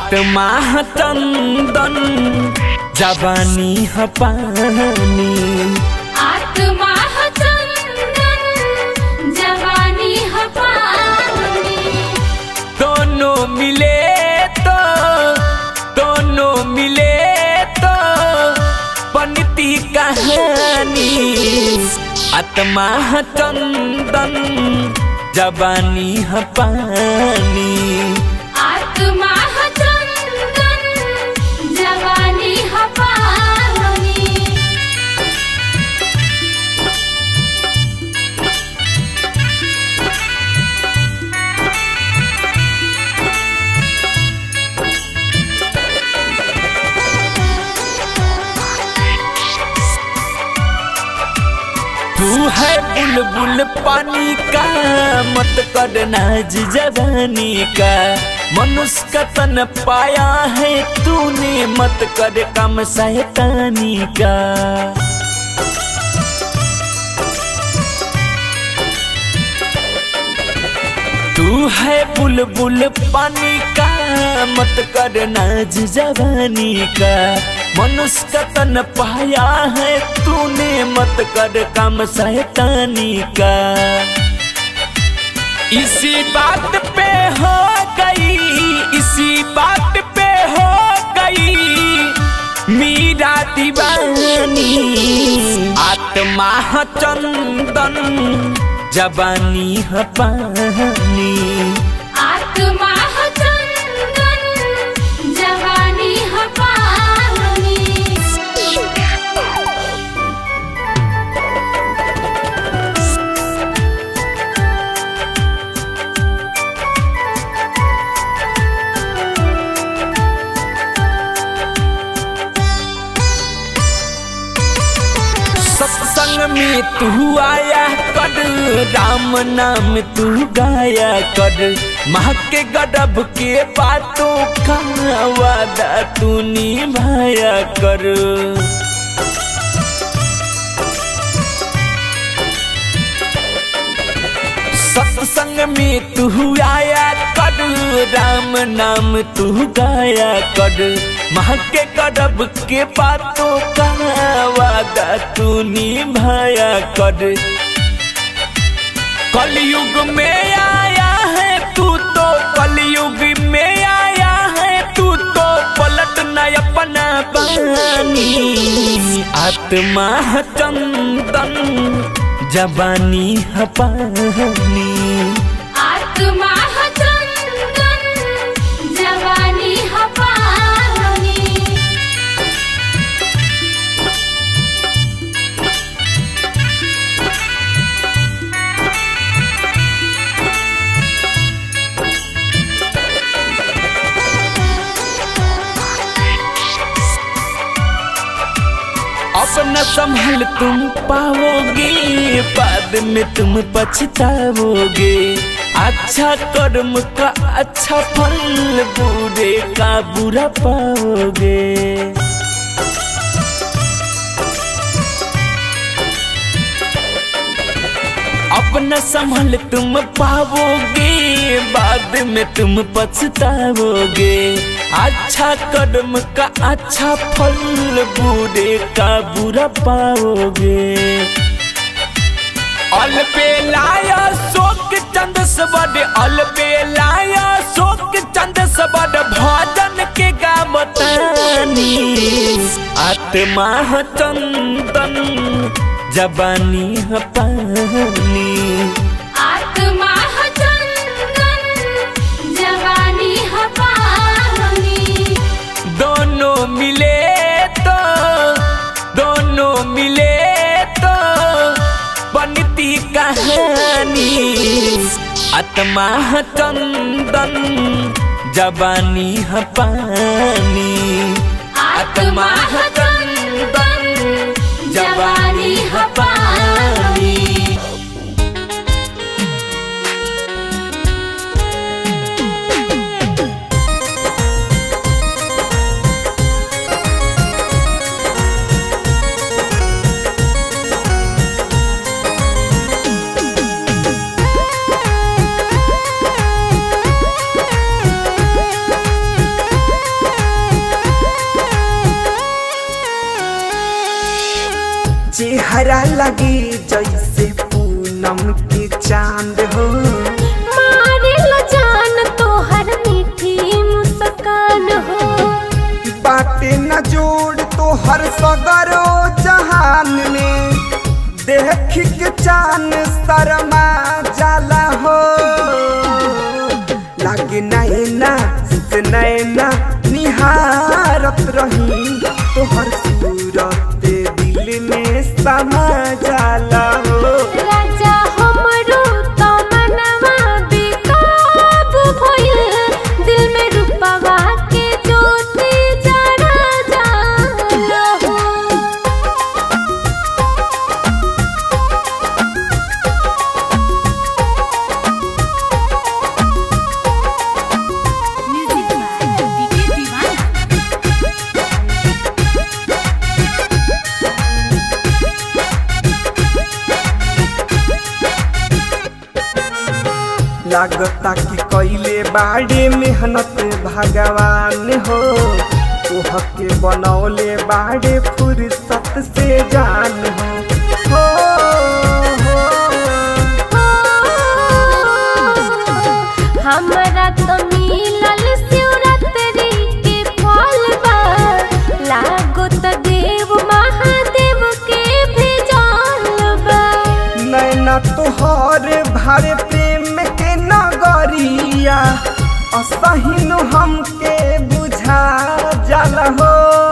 आत्मा चंदन जवानी ह पानी आत्मा ह चंदन जवानी ह पानी दोनों मिले तो दोनों मिले तो बनती कहानी आत्मा ह चंदन जवानी ह पानी आत्मा ह चंदन जवानी ह पानी तू है बुलबुल पानी का मत कर नाज जवानी का मनुष्य का तन पाया है तूने मत कर कम शैतानी का तू है बुलबुल पानी का मत कर नाज जवानी का मनुष्य का तन पाया है तूने मत कर कम शैतानी का इसी बात पे हो गई इसी बात पे हो गई मीरा दीवानी आत्मा ह चंदन जवानी ह पानी आत्मा ह चंदन जवानी ह पानी सत्संग में तू आया कर राम नाम तू गाया कर माँ के गडब के बातों का वादा तू निभाया कर सत्संग में तू आया कर राम नाम तू गाया कर माँ के गडब के बातों का वादा तू निभाया कर कलयुग में आया है तू तो कलयुग में आया है तू तो पलट न अपना पानी आत्मा ह चंदन जवानी ह पानी आत्मा ह चंदन जवानी ह पानी अब न संभल तुम पाओगे बाद में तुम पछताओगे अच्छा कर्म का अच्छा फल बुरे का बुरा पाओगे अपना संभल तुम पाओगे बाद में तुम पछताओगे अच्छा कर्म का अच्छा फल बुरे का बुरा पाओगे अलबे लाया शोक चंद सबड अलबे लाया शोक चंद सबड भजन के गावतानी आत्मा ह चंदन जवानी ह पानी आत्मा ह चंदन जवानी ह पानी दोनों मिले तो दोनों मिले तो बनती कहानी आत्मा ह चंदन जवानी ह पानी आत्मा ह चंदन जवानी ह पानी चेहरा लगे जैसे पूनम के चांद हो मारे ला जान तोहर मीठी मुस्कान हो बाटे न जोड़ तो हर सगरो जहान में देख के चान शर्मा जाला हो लागे नैना से नैना निहारत रही तो हर सूरत दिल में समा जाला हो राजा हमरो तो मनवा बेकाबू भइल दिल में रूपवा के ज्योति जरा जाला हो म्यूजिक बाय डीके दीवाना लागता कि कैले बाड़े मेहनत भगवान हो तोहके बनौले बाड़े फुर्सत से जान हो हो, हो। हमरा तो मिलल शिवरात्रि के फल बा लागो त देव महादेव के भेजल बा नैना तोहर भारे प्रेम के नगरिया असहिन हमके बुझा जाला हो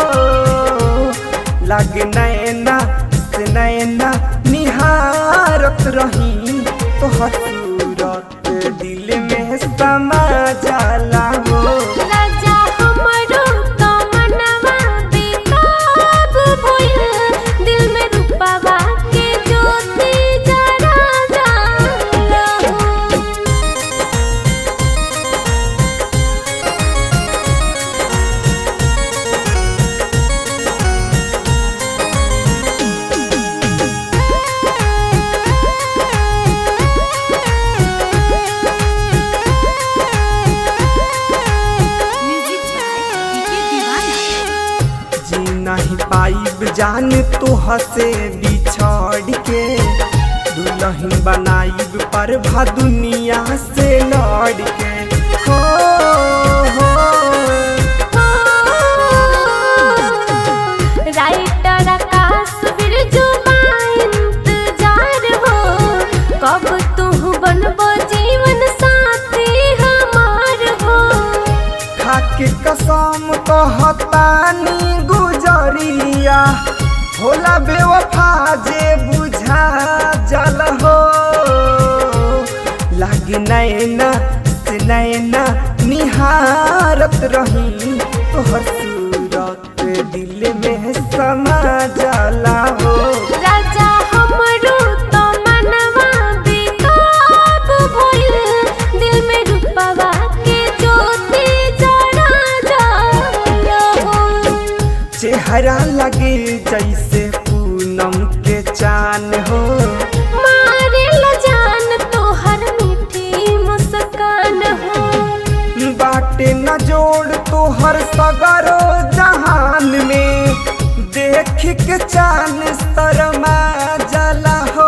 लागे नैना से नैना निहारत रही तोहर सूरत दिल में समा जाला हो राजा हमरो तो मनवा बेकाबू भइल दिल में रूपवा के ज्योति जरा जाला हो म्यूजिक बाय डीके दीवाना जी नहीं पाइब जान तोह से बिछड़ के दुल्हन बनाइब पर भा दुनिया से लड़ के हो हो राइटर आकाश बिरजू इंतजार हो कब तू बनबो जीवन साथी हमार हो खाके कसम कहतानी गुजरिया होला बेवफा जे बुझा जल हो लागे नैना से नैना निहारत रही तोहर सूरत दिल में समा जाला हो राजा हमरो तो मनवा बेकाबू भइल दिल में रूपवा के ज्योति जरा जाला हो चेहरा लगे जैसे पूनम के चान हो मारे ला जान तोहर मीठी मुस्कान हो बाटे न जोड़ तोहर सगरो जहान में देख के चान शर्मा जला हो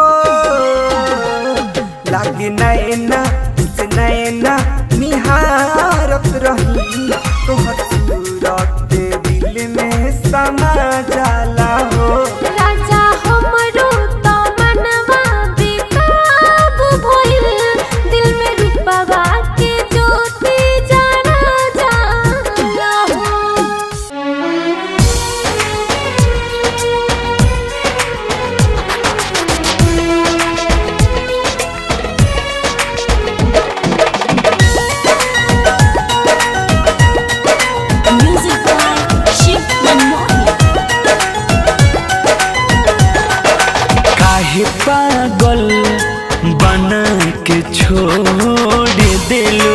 लागे नैना से नैना निहारत रही तोहर सूरत दिल में समा जाला हो राजा हमरो तो मनवा बेकाबू भइल दिल में रूपवा के ज्योति जरा जाला हो म्यूजिक बाय शिव मनमोहन काहे पागल बना के छोड़ दिलो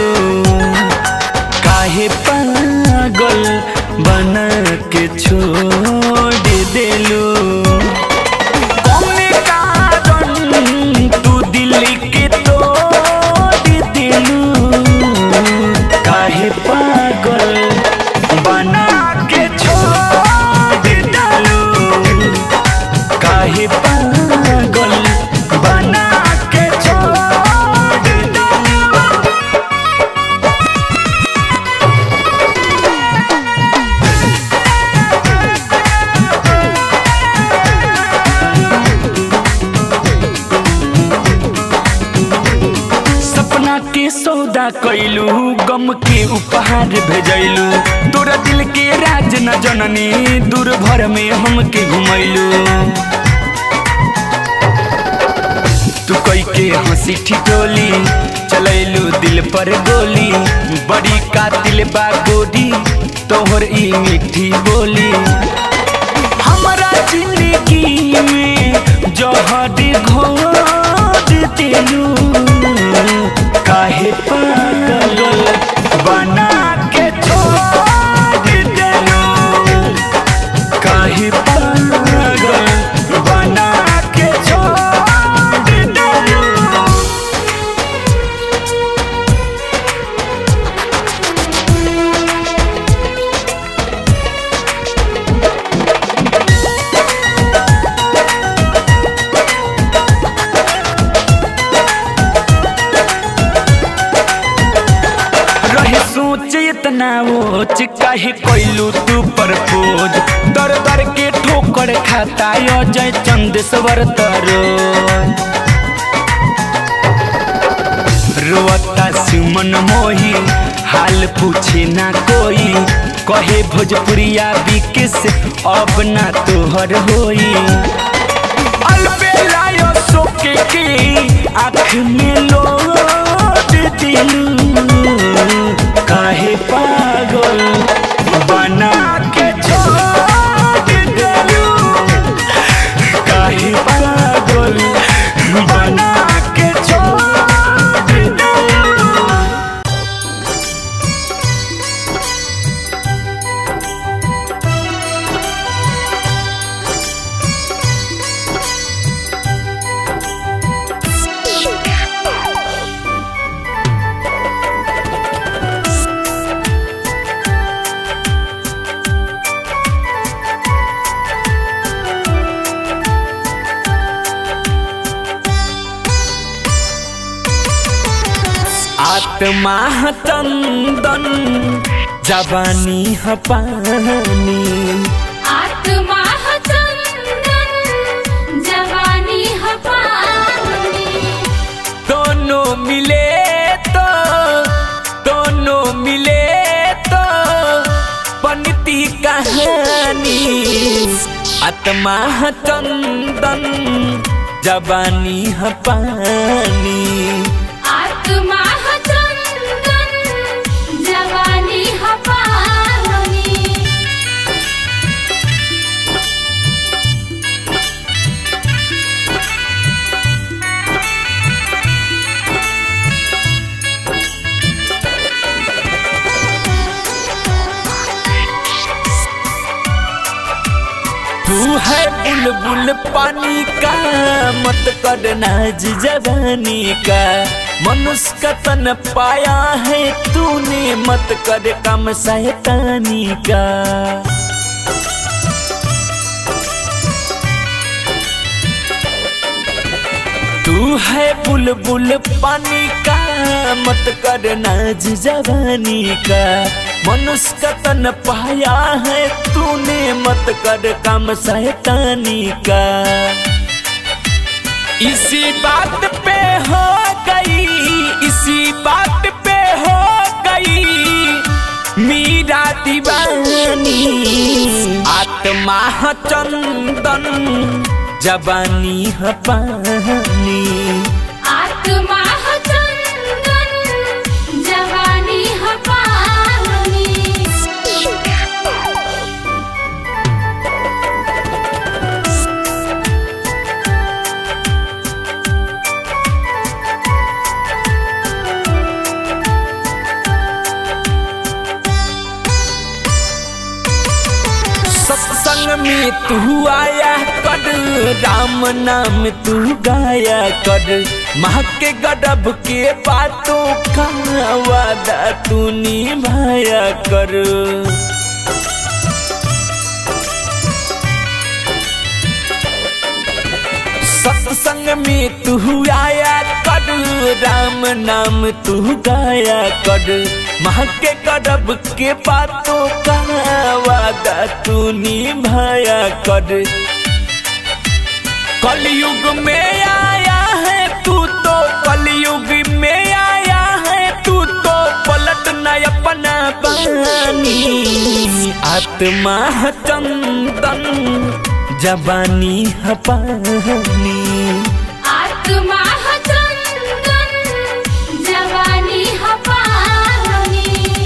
काहे पागल बना के छोड़ दिलो कौने कारण तू दिल के तोड़ दिलू काहे पागल बना के छोड़ डालू काहे पागल कैलू गम के उपहार भेजैलू तोरा दिल के राज न जननी दूर भर में हमके घुमैलू तू कई के हंसी ठिठोली चलैलू दिल पर गोली बड़ी कातिल बा गोरी तोहर ई मीठी बोली हमारा जिंदगी में जहर घोट देलू काहे पागल बना के छोड़ देलू काहे पागल बना के छोड़ देलू रहे सोच इतना ओच काहे कैलू तू परपोज दर दर के ठोकर खाता अजय चंदेश्वर तरो रोता सुमन मोही हाल पूछे ना कोई कहे भोजपुरिया बिकिस अब ना तोहर होई अलबेलायो सोके के आँख में लोट दिलू काहे पागल बना के छोड़ दिलू काहे पागल बना के छोड़ दिलू आत्मा ह चंदन जवानी ह पानी आत्मा ह चंदन जवानी ह पानी दोनों मिले तो दोनों मिले तो बनती कहानी आत्मा ह चंदन जवानी ह पानी आत्मा ह चंदन जवानी ह पानी तू है बुलबुल पानी का मत करना जवानी का मनुष्य का तन पाया है तूने मत कर कम शैतानी का तू है बुलबुल पानी का मत करना जवानी का मनुष्य का तन पाया है तूने मत कर काम शैतानी का इसी बात पे हो गई इसी बात पे हो गई मीरा दीवानी आत्मा ह चंदन जवानी ह पानी आत्मा ह चंदन जवानी ह पानी सत्संग में तू आया कर राम नाम तू गाया कर माँ के गडब के बातों का वादा तू निभाया कर सत्संग में तू आया कर राम नाम तू गाया कर माँ के गडब के बातों का वादा तू निभाया कर कलयुग में आया है तू तो कलयुग में आया है तू तू तो पलट न अपना पानी आत्मा है चंदन जबानी है पानी आत्मा ह चंदन जवानी ह पानी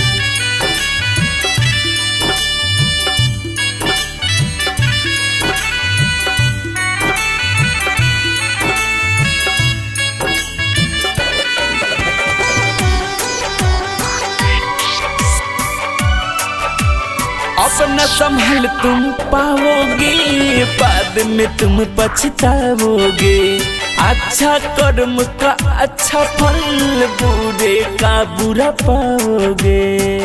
अपना संभल तुम पाओगे बाद में तुम पछताओगे अच्छा कर्म का अच्छा फल बुरे का बुरा पाओगे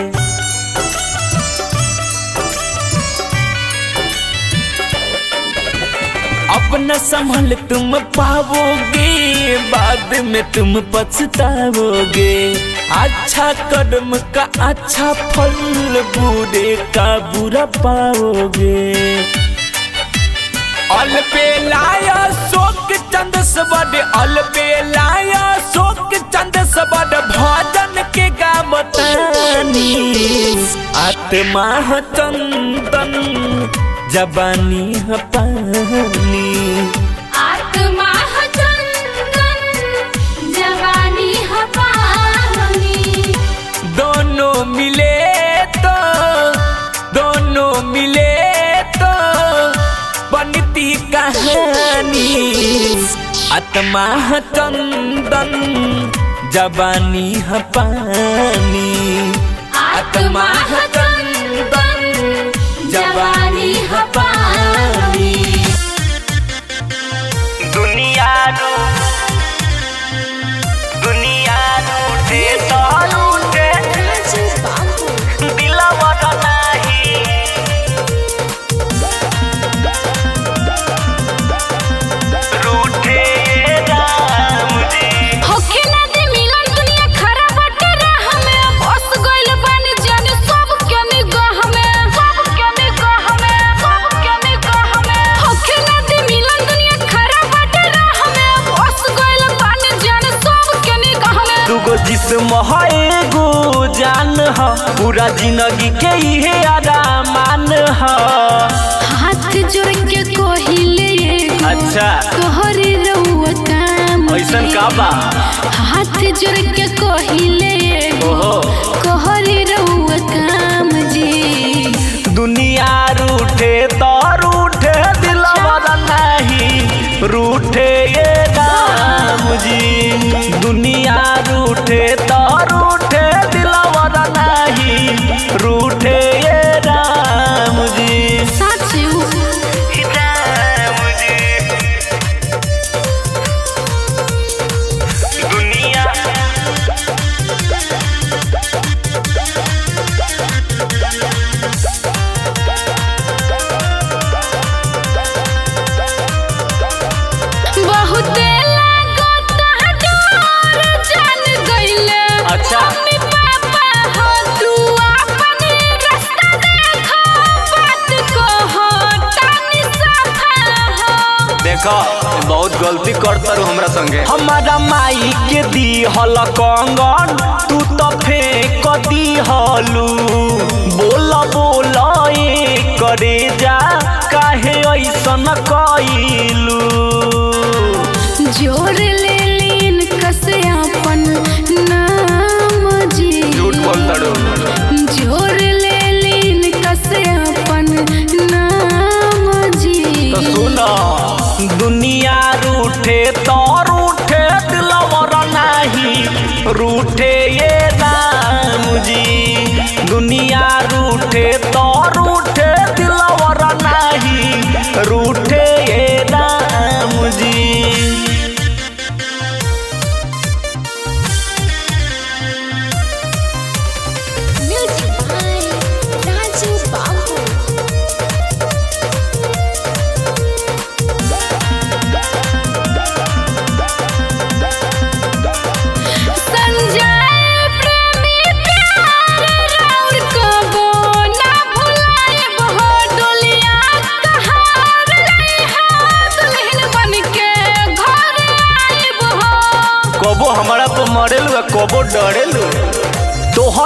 अपना संभल तुम पाओगे बाद में तुम पछताओगे अच्छा कर्म का अच्छा फल बुरे का बुरा पाओगे अल पे लाया शोक चंद सबड अल पे लाया शोक चंद सबड भजन के गावतानी आत्मा है चंदन जबानी है पानी आत्मा ह चंदन जवानी ह पानी दोनों मिले तो दोनों मिले तो बनती कहानी आत्मा है चंदन जबानी है पानी आत्मा ह चंदन जवानी ह पानी दुनिया रू दुनिया रूठे तो रूठे दिलवा नाही रूठे राम जी होखे ना दे मिलन दुनिया खराब बाटे राह में बस गइल बानी जाने सब के निगाह में सब के निगाह में सब के निगाह में होखे ना दे मिलन दुनिया खराब बाटे राह में बस गइल बानी जाने सब के निगाह में दुगो जिस्म है एगो जान ह पूरा जिंदगी के इहे आरामान ह हाथ जोड़ के कोहिले अच्छा तोहरी रउआ काम ऐसन का बा हाथ जोड़ के कोहिले ओहो कोहरी रउआ काम जी दुनिया रूठे तो रूठे दिलवा नहीं रूठे ये राम जी दुनिया रूठे तो रूठे दिलवा नहीं रूठे ये राम जी साचू राम जी दुनिया बहुते लागत डर जान गइले अच्छा। मम्मी पापा हो तू अपन रास्ता देखो बात कहो तानी सफा हो देखो बहुत गलती करता रू हमरा संगे हमारा माई के दी हल कंगन तू तो फेंक दी हलू बोल बोल ए करे जा काहे ऐसन कइलू जोर ले लीन कसे अपन नाम जी झूठ बोलता रू जोर ले लीन कसे अपन नाम जी तो सुनो दुनिया रूठे तो रूठे दिलवर नहीं रूठे ये राम जी दुनिया रूठे तो रूठे दिलवर नहीं रूठे ये राम जी Music by Raju Babu. Sanjay प्रेमी प्यार राउर कबो ना भुलाए बहो डोलिया कहार ले हाथ दुल्हन बन के घर आए बहो कबो हमारा पर मरेलू आ कबो डरेलू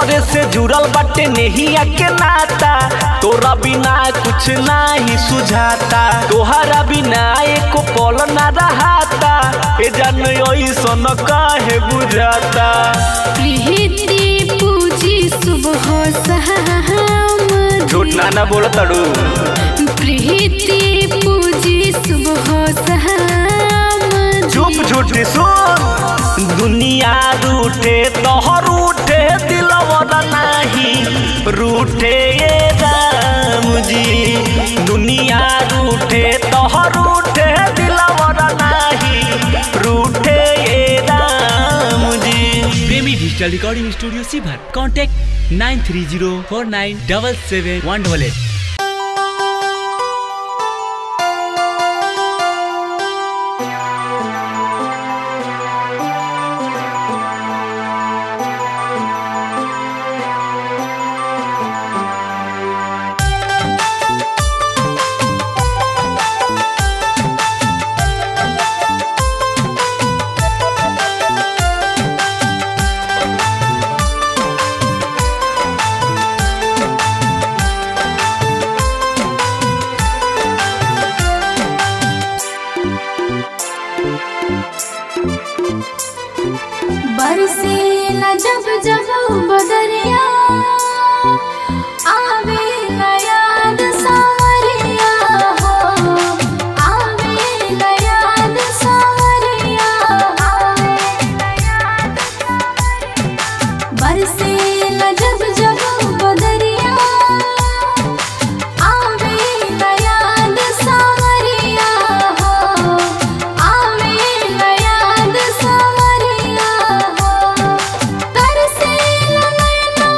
तोहरे से जुड़ल बाटे नेहिया के नाता तोरा बिना कुछ नाही सुझाता तोहरा बिना एको पल ना रहाता ए जान ऐसन काहे बुझाता प्रीति पूजी सुबह शाम झूठ ना ना बोल तड़ू प्रीति पूजी सुबह शाम चुप झूठी सुन दुनिया रूठे तोहर रूठे दिलवर नाही रूठे ये राम जी दुनिया रूठे तोहर रूठे दिलवर नाही रूठे ये Ram ji Premi digital recording studio सीभर contact nine three zero four nine double seven one double eight बरसेला जब जब बदरिया आवेला याद सावरिया हो आवेला याद सावरिया आवेला याद बरसेला जब जब बदरिया आवेला याद सावरिया हो आवेला याद सावरिया हो तरसेला नैना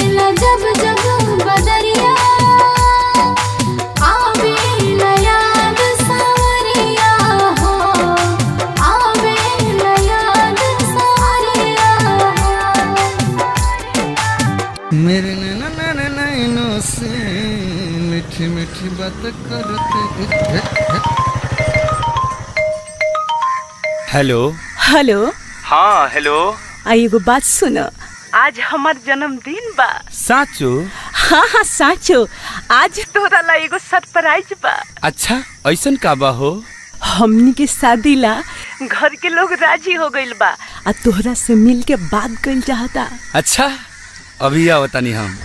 आवेला जब जब बदरिया आवेला याद सावरिया हो आवेला याद सावरिया मेरे नैना नैना नैनों से मीठी मीठी बात करते हेलो हेलो हाँ हेलो आ एगो बात सुन आज हमार जन्मदिन बा साचो हाँ हाँ साचो आज तोरा ला एगो सरप्राइज बा अच्छा ऐसन का बा हो हमनी के शादी ला घर के लोग राजी हो गइल बा आ तोहरा से मिल के बात कइल चाहता अच्छा अभी आओ तनी हम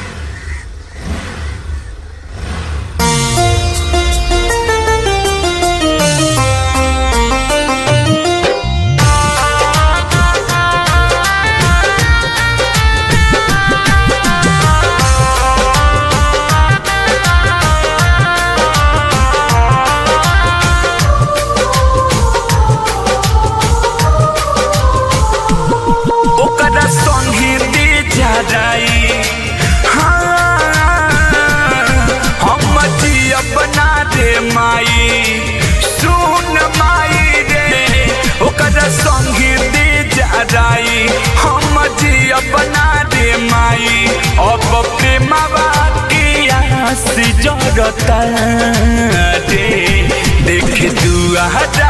ओकरा संगे दे जा रही हम जिया बना दे माई सुन माई रे ओकरा संगे दे जा रही हम जिया बना दे माई अब प्रेमवा के आस जरता रे देख दुआ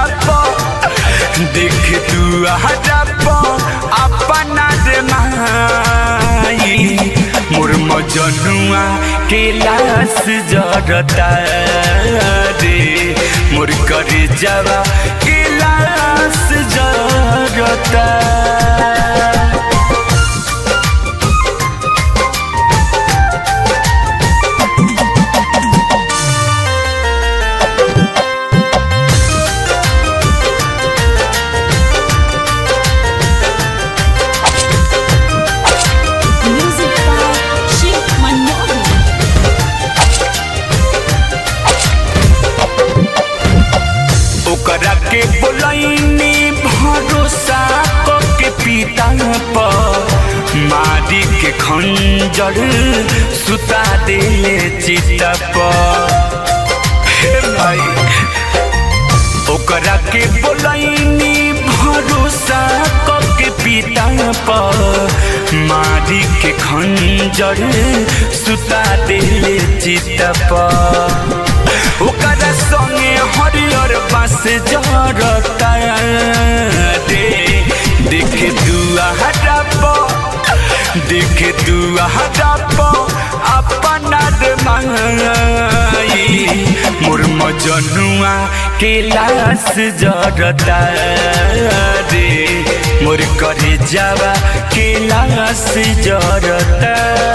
देख तू हजब अपना रे माई मोर मजनुआ के लाश जरता रे मोर करे जावा के लाश जरता Music by Shiv Manohar. ओकरा के बोलैनी भरोसा क के पिता पर मारी के खंजर सुता देले चिता पर हे भाई ओकरा के बोलैनी भरोसा क के पिता पर मारी के खंजर सुता देले चिता पर ओकरा संगे हरियर बास जरता रे देख दुआ हटप देख दुआ हटप अपना रे माई मोर मजनुआ के लाश जरता रे मोर करे जावा के लाश जरता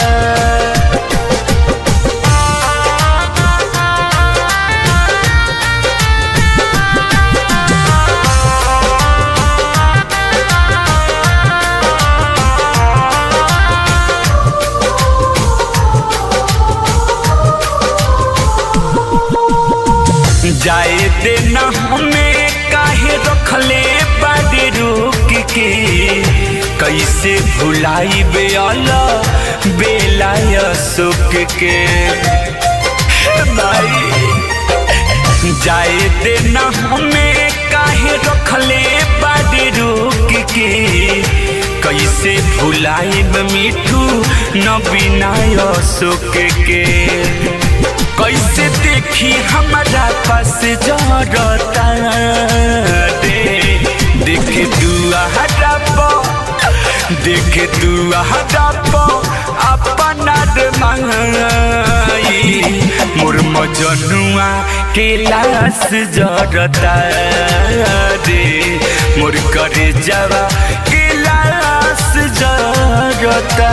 जाए देना हमें काहे रखले बाड़ी रोक के कैसे भुलाई बेला बेलाय सुख के हे भाई जाए देना हमें काहे रखले बाड़ी रोक के कैसे भुलाइब मिठू न बिनाय सुख के कैसे देखी हमारा पास जरता रे देख दुआ हटप देख दुआ हटप अपना रे माई मोर मजनुआ के लाश जरता रे मोर करे जावा के लाश जरता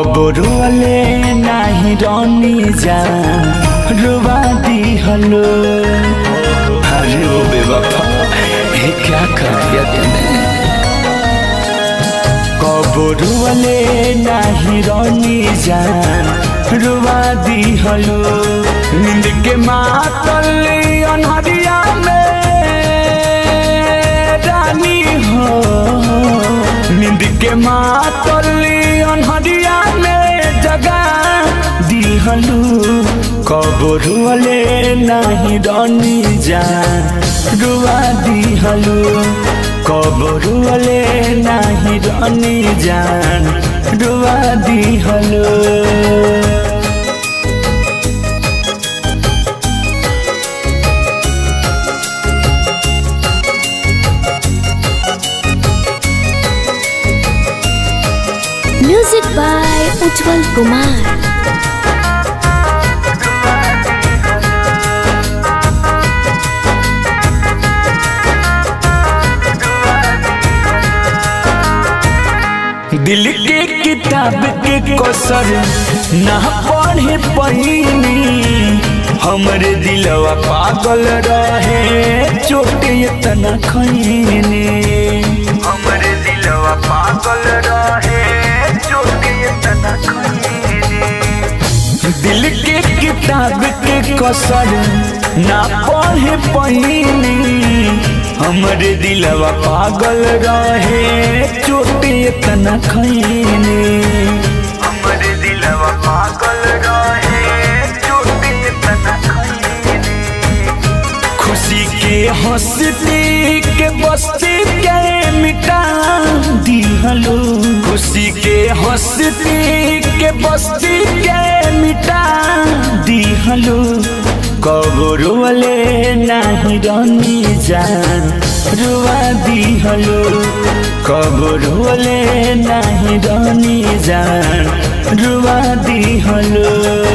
कबरुअले नाही रनी जा रुवा दी हलो अरे ओ बेवफा ये क्या कर दिया तूने कबरुअले नाही रनी जान रुवा दी हलो नींद के मातल अनहरिया में रानी हो नींद के मातल अनहरिया में जगा दिहलू कबरुअले नाही रनी जान रुवा दिहलू कबरुअले नाही रनी जान रुवा दिहलू म्यूजिक बाय उज्जवल कुमार दिल के किताब के कसर ना पढ़े पहिनी हमरे दिलवा पागल रहे चोट इतना खैनी हमरे दिलवा पागल रहे चोट इतना खैनी दिल के किताब के कसर ना पढ़े पहिनी हमरे दिलवा पागल रहे चोट इतना खैनी हमरे दिलवा पागल रहे चोट इतना खैनी खुशी के हंसती के बस्ती के मिटा दिहलो खुशी के हंसती के बस्ती के मिटा दिहलो कबरुअले नाही रनी जान रुआ दिहलो कबरुअले नाही रनी जान रुआ दिहलो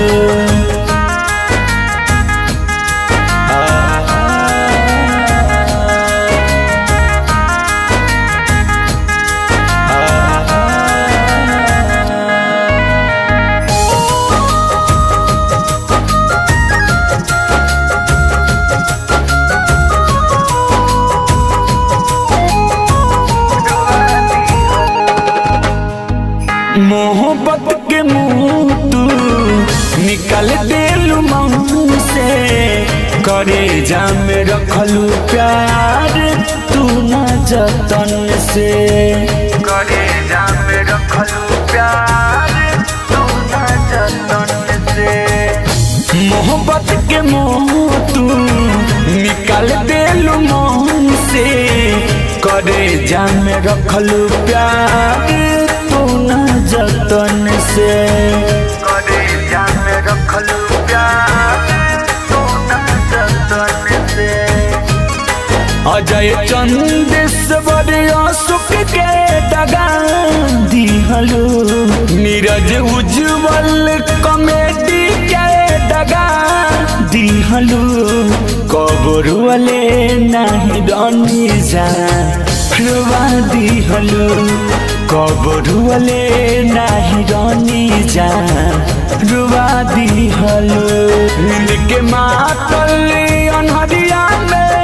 मोहब्बत के मुंह तू निकल देलू मन से करे जाम रखलू प्यार तू न जतन से करे जाम रखलू प्यार तू न जतन से मोहब्बत के मोह तू निकल देलू मन से करे जाम रखलू प्यार तू न जतन से करे जाम रखलू प्यार तू न जतन से अजय चंदेश्वर सुख के दगा दिहलो नीरज उज्जवल कॉमेडी के दगा दिहलो कबरुअले नहीं रनी जा रुवा दिहलो कबरुअले नहीं रनी जा रुवा दिहलो नींद के मातल अनहरिया में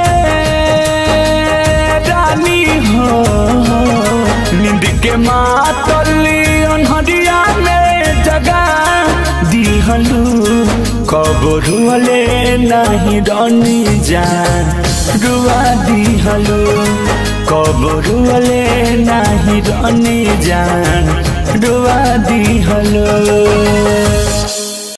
रानी हो नींद के मातल अनहरिया में जगा दिहलू कबरुअले नहीं रनी जान रुआ दिहलू कबरुअले नहीं रनी जान रुआ दिहलू